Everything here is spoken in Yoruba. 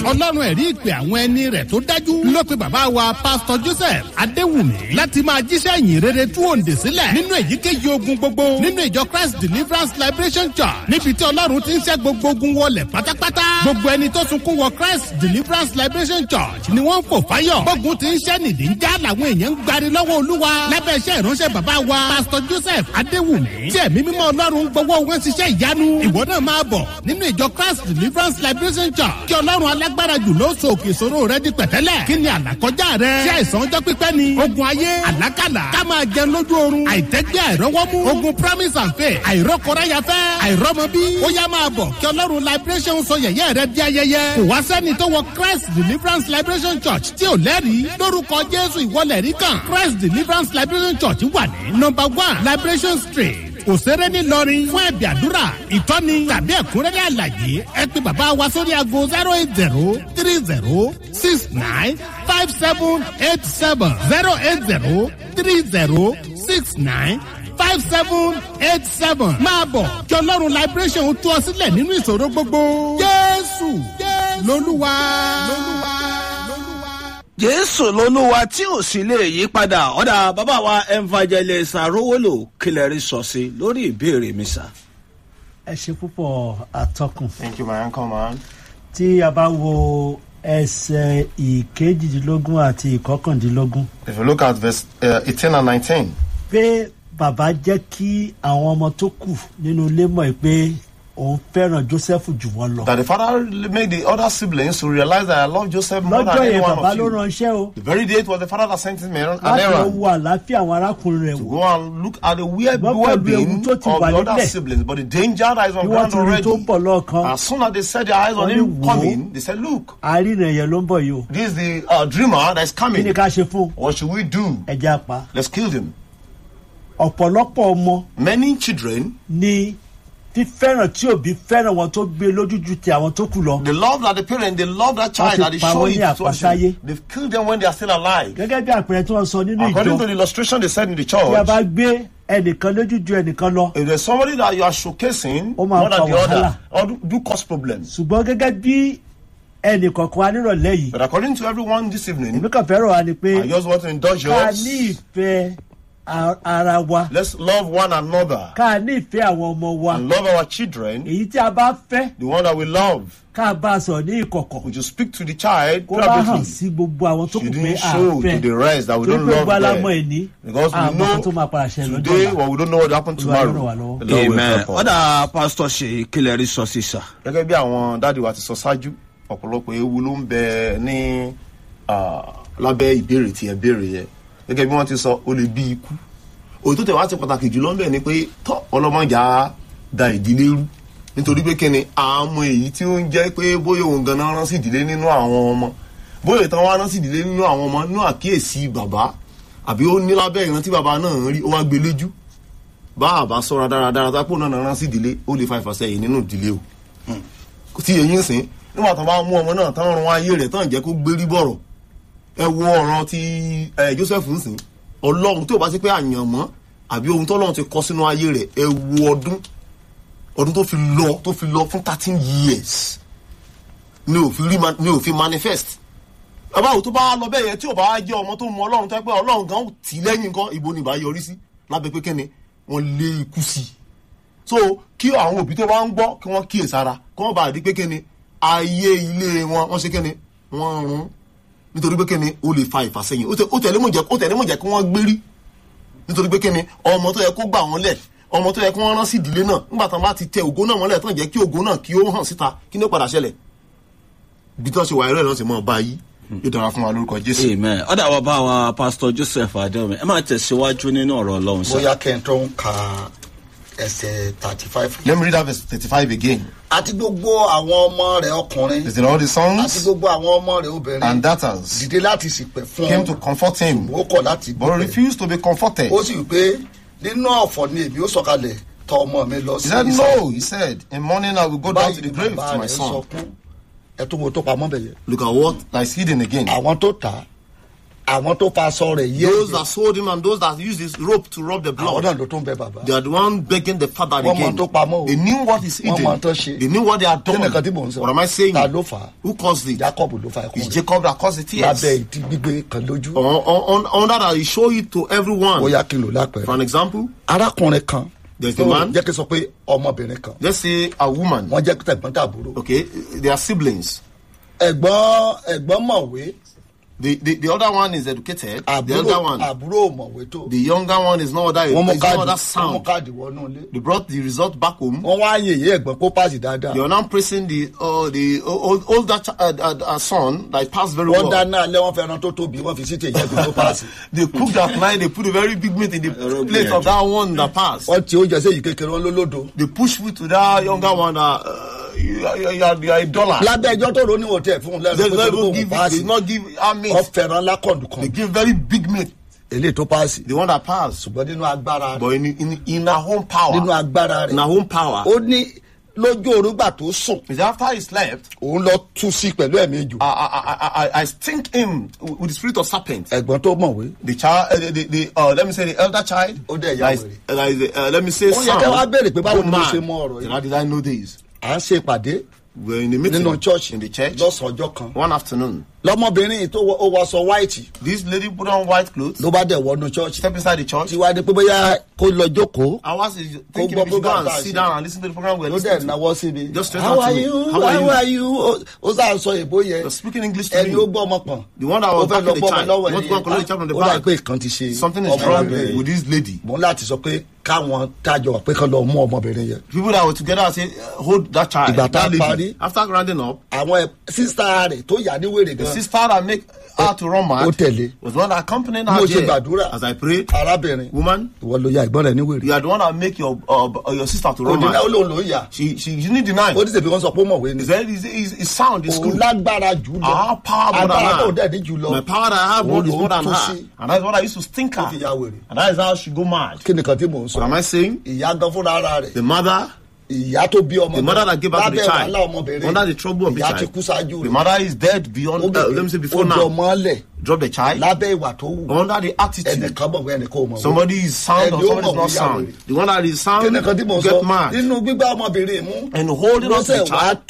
ọlọ́run ẹ̀rí ìpè àwọn ẹni rẹ̀ tó dájú ló pe bàbá wa pásítọ̀ joseph adéwùmí láti máa jíṣẹ́ ìyìn rere tú òǹdè sílẹ̀ nínú èyíkéyìí ogun gbogbo nínú ìjọ christ deliverance liberation church níbi tí ọlọ́run ti ń ṣẹ́ gbogbo ogun wọlé pátápátá gbogbo ẹni tó sunkún wọ christ deliverance liberation church ni wọ́n ń fò fáyọ̀ gbógun ti ń ṣẹ́ nìdí ń já làwọn èèyàn ń gbari lọ́wọ́ olúwa lábẹ́ iṣẹ́ ìránṣẹ́ bàbá wa pásítọ̀ joseph adéwùmí tí ẹ̀mí mímọ́ ọlọ́run gbowó wọn ṣiṣẹ́ ìyanu ìwọ náà máa bọ̀ nínú ìjọ christ deliverance liberation church kí ọlọ́run alágbára jù ló so òkè ìṣòro rẹ di pẹ̀tẹ́lẹ̀ kí ni àlàkọjá rẹ ṣé àìsàn ọjọ́ pípẹ́ ni ogun ayé àlákàlà ká máa jẹun lójú oorun àìtẹ́gbẹ́ àìrọ́wọ́mú ogun promise and faith àìrọ́kọ̀ráyafẹ́ àìrọ́mọbí ó yá máa bọ̀ kí ọlọ́run liberation sọ yẹ̀yẹ́ rẹ di ayẹyẹ kò wá sẹ́ni tó wọ christ deliverance liberation church tí ò lẹ́rìí lórúkọ jésù ìwọlẹ̀ rí kan christ deliverance liberation church wà ní number one liberation street òṣèré ńìlọrin fún ẹ̀bì àdúrà ìtọ́ni tàbí ẹ̀kúnrẹ́rẹ́ àlàyé ẹ pé bàbá wa sórí aago zero eight zero three zero six nine five seven eight seven zero eight zero three zero six nine five seven eight seven máa bọ̀ kí ọlọ́run liberation tú ọ sílẹ̀ nínú ìṣòro gbogbo jésù lolúwa. jésù lolúwa tí ò sì lè yí padà ọ̀dà bàbá wa evangelist arówólò kílẹ̀rì sọ sí lórí ìbéèrè mi sá. ẹ ṣe púpọ̀ àtọkùn Thank you, my uncle, man. tí a bá wo ẹsẹ̀ ìkejìdínlógún àti ìkọkàndínlógún If you look at verse uh, 18 and 19, pé bàbá jẹ́ kí àwọn ọmọ tó kù nínú ilé mọ̀ ẹ́ pé òun fẹ́ràn joseph jù wọ́n lọ that the father made the other siblings to realize that I love Joseph more than lọ́jọ́ any yẹn one bàbá of ló you. ránṣẹ́ o The very day it was the father that sent him an láti lọ errand wo àlàáfíà àwọn arákùnrin rẹ̀ to wò go and look at the weird Wọ́n pẹ̀lú well-being ewu tó of ti the wà other nílẹ̀. siblings, but the danger that is on bí wọ́n ground ti rí tó ń already. bọ̀ lọ́ọ̀kan As soon as they set their eyes on Wọ́n ní him wò ó. coming, they said, "Look, àárín yẹn ló ń bọ̀ yìí o this is the uh, dreamer that is kí ni coming. ká ṣe fún un? What should we do? ẹja pa Let's kill him." ọ̀pọ̀lọpọ̀ ọmọ Many children, ni fífẹ́ràn tí òbí fẹ́ràn wọn tó gbé lójújú ti àwọn tó kù lọ the love that the parent, they love that child, ti that they pa show wọ́n it ní to àpasáyé. us. They've killed them when they are still alive. gẹ́gẹ́ bí àpẹẹrẹ tí wọ́n sọ nínú According to ìjọ the illustration they said in the tí a church, bá gbé ẹnìkan lójújú ẹnìkan lọ if there's somebody that you are showcasing Ó more máa than fa the other, wàhálà. or do, do cause problems. ṣùgbọ́n gẹ́gẹ́ bí ẹnìkọ̀ọ̀kan wa nírọ̀lẹ́ yìí But according to everyone this evening, èmi kàn fẹ́ràn wa ni pé I just want to indulge ká yours. ní ìfẹ́ a- ara wa Let's love one another ká ní ìfẹ́ àwọn ọmọ wa and love our children. èyí tí a bá fẹ́ The one that we love, ká bá a sọ̀rọ̀ ní ìkọ̀kọ̀ we should speak to the child kó bá hàn privately. sí gbogbo àwọn tó kù pé Shouldn't a show to fẹ́ the rest that we torí don't pé love gbogbo alámọ̀ them. ẹni Because we àmọ́ tó máa know padà ṣẹlẹ̀ lọ́jọ́ today, ọ̀la but we don't know what happened Olúwa yóò ràn wá tomorrow. lọ́wọ́. The Lord will amen help us. ọ̀dà pásítọ̀ ṣe kílẹ̀rì sọ sí sá. gẹ́gẹ́ bí àwọn dáàdi wa ti sọ ṣáájú ọ̀pọ̀lọpọ̀ ewu ló ń bẹ ní ah, lábẹ́ ìbéèrè tí ẹ béèrè yẹ gẹ́gẹ́ bí wọ́n ti sọ ó lè bí ikú òyìn tó tẹ̀ wá ti pàtàkì jùlọ ń bẹ̀ ni pé tọ́ ọlọ́mọjà da ìdílé rú nítorí pé kíni àmọ́ èyí tí ó ń jẹ́ pé bóyá òun ganan rán sí ìdílé nínú àwọn ọmọ bóyá ìtàn wa rán sí ìdílé nínú àwọn ọmọ nínú àkíyèsí bàbá àbí ó ní lábẹ́ ìrántí bàbá náà ń rí ó wá gbé léjú bá àbá sọ́ra dáradára tápò náà rán sí ìdílé ó lè fa ìfàsẹ́yìn nínú ìdílé o tí èyí ń sìn nígbà tó bá mú ọmọ náà tán rún ayé rẹ̀ tán jẹ́ kó gbérí bọ̀rọ̀ ẹ wo ọ̀ràn ti ẹ joseph ń sìn ọlọ́run tí ò bá sí pé àyànmọ́ àbí ohun tọ́lọ́run ti kọ́ sínú ayé rẹ̀ ẹ wo ọdún ọdún tó fi lọ tó fi lọ fún thirteen years ni òfin rí ma- ni òfin manifest bàbá òun tó bá lọ bẹ́ẹ̀ yẹn tí ò bá jẹ́ ọmọ tó mọ ọlọ́run tó yẹ pé ọlọ́run gan tì í lẹ́yìn nǹkan ìbò ni ìbá yọrí sí lábẹ́ pé kẹ́ni wọ́n lé ikú sí i so kí àwọn òbí tó bá ń gbọ́ kí wọ́n kíyè sára kí wọ́n bá di pé kíni ayé ilé wọn wọ́n ṣe kíni wọ́n rún nítorí pé kíni ó lè fa ìfàsẹ́yìn ó tẹ- ó tẹ̀lé mọ̀ jẹ́ ó tẹ̀lé mọ̀ jẹ́ kí wọ́n gbérí nítorí pé kíni ọmọ tó yẹ kó gbà wọ́n lẹ̀ ọmọ tó yẹ kó wọ́n rán sí ìdílé náà nígbà tán bá ti tẹ ògo náà mọ́lẹ̀ tán jẹ́ kí ògo náà kí ó hàn síta kí ní ó padà ṣẹlẹ̀ bí tí wọ́n ṣe wà ẹ̀rọ ẹ̀ náà ti mọ̀ báyìí yóò dára fún wa lórúkọ jésù. amen ọ̀dà bàbá wa pásítọ̀ joseph adéwọ̀mí ẹ máa tẹ̀síwájú nínú ọ̀rọ̀ ọlọ́run sá. bóyá kẹ́ńtọ́ ń ka ẹsẹ̀ thirty five. let me read that verse thirty-five again. àti gbogbo àwọn ọmọ rẹ̀ ọkùnrin is it all the àti sons gbogbo àwọn ọmọ rẹ̀ obìnrin and daughters dìde láti sìpẹ̀ fún came to comfort him ó kọ̀ láti but dúpẹ́. refused to be comforted. ó sì wí pé nínú ọ̀fọ̀ ni èmi ó sọ̀kalẹ̀ tọ ọmọ mi lọ He sí said, ìsàlẹ̀. No, he said, in morning I will go down to báyìí the ni grave bàbá to my rẹ̀ son. sọkún ẹ tó wo tó pamọ́ bẹ̀ yẹn. Look at what lies hidden again. àwọn tó tà á àwọn tó fa aṣọ rẹ̀ yé those that sold him and those that used his rope to rub the àwọn blood. náà ló tún bẹ bàbá. They are the one begging the father Wọ́n mọ again. tó pamọ́ o. They knew what is Wọ́n hidden. mọ tó ṣe. They knew what they had kí done. ni nǹkan tí mò ń sọ. What am I saying? ta ló fà á. Who caused it? jacob ló fa ẹkún It's rẹ̀. Jacob that caused the tears. lábẹ́ ìdí gbígbé kan lójú. On, on, on that, I show it to everyone. ó yá kí n lò For lápẹ̀rẹ̀. an example, arákùnrin kan. There's a man. jẹ́ kí n sọ pé ọmọbìnrin kan. let's say a woman. wọ́n jẹ́ tẹ̀gbọ́n tàbúrò. Okay, they are siblings. ẹ̀gbọ́n ẹ̀gbọ́n mọ̀wé. The, the, the other one is educated. the àbúrò other one, àbúrò mọ̀wé tó. the younger one is not that, wọ́n mú is not káàdì that wọ́n mú sound. káàdì wọnú ilé. They brought the result back home. wọ́n wá yèyé ẹ̀gbọ́n kó pàṣẹ dáadáa. They are now praising the uh, the old, older ch- uh, uh, uh, son that passed very wọ́n well. dáná alẹ́ wọ́n fẹ́ràn tó tóbi wọ́n fi sí tèyí ẹ̀gbọ́n tó pàṣẹ. they cooked that night. They put a very big meat in the plate of that one that passed. wọ́n ti oúnjẹ sí èyí kékeré wọn lólódo. They push food to that younger one that uh, you, are- you, are- you, are- you are a dollar. lábẹ́ ẹjọ́ tó ronú òtẹ́ fún un They lẹ́nu did not pé even kò give it, they pàṣẹ. did not give our meat. wọ́n fẹ́ràn lákọ̀dù They kan. give very big meat. eléyìí tó pàṣẹ. The one that passed. ṣùgbọ́n nínú agbára rẹ̀ But in, in, in our own power. nínú agbára In rẹ̀ our own power. ó ní lójú orúgbà tó sùn Is after he slept, òun lọ tú sí pẹ̀lú ẹ̀mí jù. I, I, I, I, I stink him with the spirit of serpent. ẹ̀gbọ́n tó mọ̀wé. The child, uh, the, the, the uh, let me say the elder child. Ó dẹ̀ ya that is- wèrè. uh, that is, uh, let me say Ó yẹ kẹ́ wá son. béèrè pé báwo go ni mo mad. ṣe mọ ọ̀rọ̀ yìí. How did I know this? à ń ṣe ìpàdé We're in the meeting nínú church in the church lọ́sàn-án ọjọ́ kan. one afternoon. lọmọbìnrin yìí tó wọ- ó wọṣọ white This lady put on white clothes, ló bá dẹ̀ wọnú church. step inside the church. tí wàá di pé bóyá kó lọ jókòó. I was thinking gbọ́ we should go program and tá a sit ṣe. down and listen to the program we're ló dẹ̀ listening to. náwó síbi. Just straight how out to are me. you How are how you? are you ó ó sá sọ èbó yẹn. You're speaking English to ẹni me. ó gbọ́ ọmọ pọ̀n. The one that was ó fẹ́ back lọ in the gbọ́ ọmọ child. lọ́wọ́ You want to go and collect the child from the ó dà back. pé ìkan ti ṣe. Something is ọmọ wrong arábìnrin. with this lady. mo ń láti sọ pé káwọn tájọ pé kán lọ mú ọmọbìnrin yẹn. People that were together and say, uh, hold that child. Ìgbà tá a that lady. parí. After rounding up, àwọn ẹ- sísá rẹ̀ tó yà ní wèrè the gan. sister that make her to run mad Ó tẹ̀lé. was the one that accompanied mo her ṣe there. gbàdúrà. As I prayed, arábìnrin. woman, ìwọ ló ya ìgbọ́n rẹ̀ ní wèrè. you are the one that make your uh, uh, your sister to run òdìdá ó mad. lóun ló ń yà. She she you need deny. ó ní sèpé wọn sọ pé ó mọ̀wé ni. Is that is is is sound is òun good. lágbára jù lọ. Our power more agbára tó than dẹ̀ ní jù her. lọ. My power that I have Òun more is ló more than tún her. sí. And that's what I used to stink Ó her. fi ya wèrè. And that is how she go mad. kí nìkan tí mò ń What am sọ. I saying? ìyá gan fúnra ara rẹ̀. The mother, ìyá tó bí ọmọ the mother that gave birth to the lábẹ́ child, wàhálà ọmọbìnrin. under the trouble of the ìyá ti child, kú ṣáájú the rẹ̀. mother is dead beyond. ó Uh, let me say before ó now. jọ mọ́lẹ̀ Drop the child lábẹ́ ìwà tó wù. under the attitude. ẹnìkan bọ̀ wẹ́ ẹnìkan ò mọ̀ wẹ́. Somebody is sound or Ẹni ó somebody is mọ̀ not wí sound. yàwó. The one that is kí sound nìkan tí mò ń get sọ mad. nínú gbígbá ọmọbìnrin mú. And holding on to the lọ́sẹ̀ wàá child